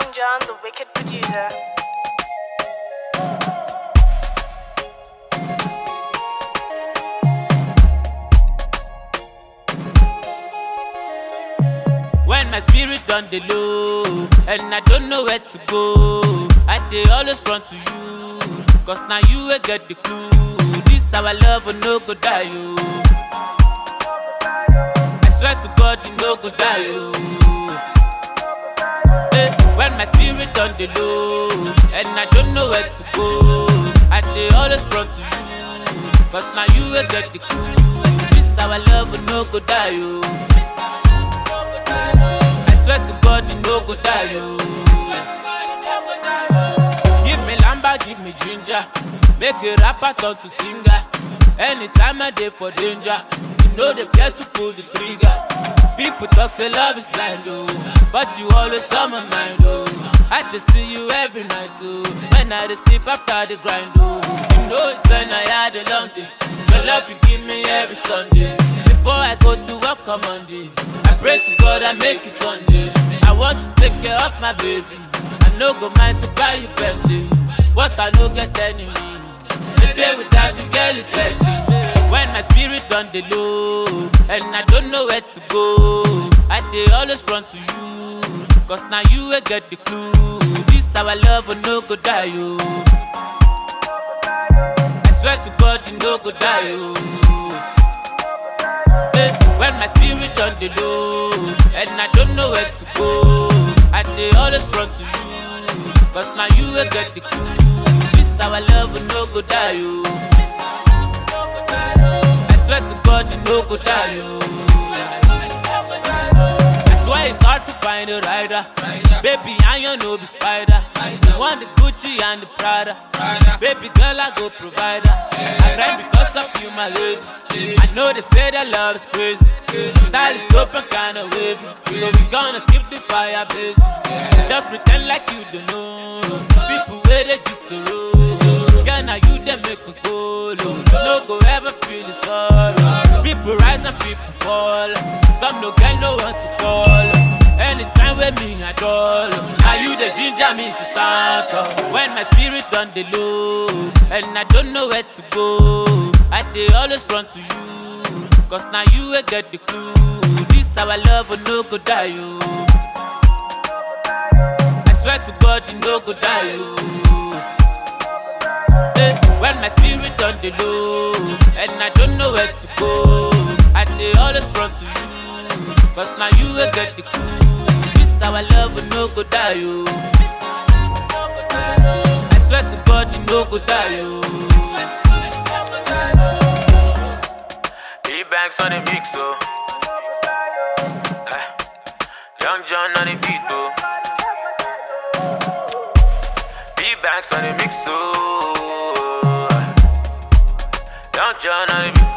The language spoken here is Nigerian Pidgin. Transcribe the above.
Young John, the wicked producer. When my spirit on the low and I don't know where to go, I dey always run to you. Cause now you will get the clue. This our love will no go die you. I swear to God you no go die you. Eh, when my spirit on the low and I don't know where to go, I dey always run to you. Cause now you will get the clue. This our love will no go die you. I swear to God, you no go die, yo. Give me lamba, give me ginger. Make a rapper turn to singer. Anytime I dey for danger, you know they fear to pull the trigger. People talk say love is blind, oh, but you always on my mind, oh. I just see you every night, oh. When I dey sleep after the grind, oh. You know it's when I had a long day. Your love you give me every Sunday. Before I go to work on Monday, I pray to God I make it one day. I want to take care of my baby. I no go mind to buy you Bentley. What I no get enemy. The day without you, girl, is deadly. When my spirit on the low and I don't know where to go, I dey always run to you. Cause now you will get the clue. This our love will no go die, yo. I swear to God, you no go die, yo. Eh, When my spirit on the low and I don't know where to go, I dey always run to you. Cause now you will get the clue. This our love will no go die, yo. I swear to God, you no go die, yo. I swear it's hard to find a rider. Baby, I ain't no be spider. I want the Gucci and the Prada. Baby girl, I go provider. I grind because of you, my lady. I know they say that love is crazy. Style is dope and kinda wavy. So we gonna keep the fire blazing. Just pretend like you don't know. People where they just so Girl, now you they make me go low. No go ever feel the sorrow. People rise and people fall. Some no get no one to call. Anytime with me at all. Now you the ginger me to start up. When my spirit on the low and I don't know where to go, I dey always run to you. Cause now you will get the clue. This our love will no go die, yo. I swear to God, you no go die, yo. Eh, When my spirit on the low and I don't know where to go, I dey always run to you. Cause now you will get the clue. This our love will no go die, yo. I swear to God, you no go die, yo. E-Banks on the mix, oh. Eh, Young John on the beat, oh. E-Banks on the mix, oh. Young John on the beat.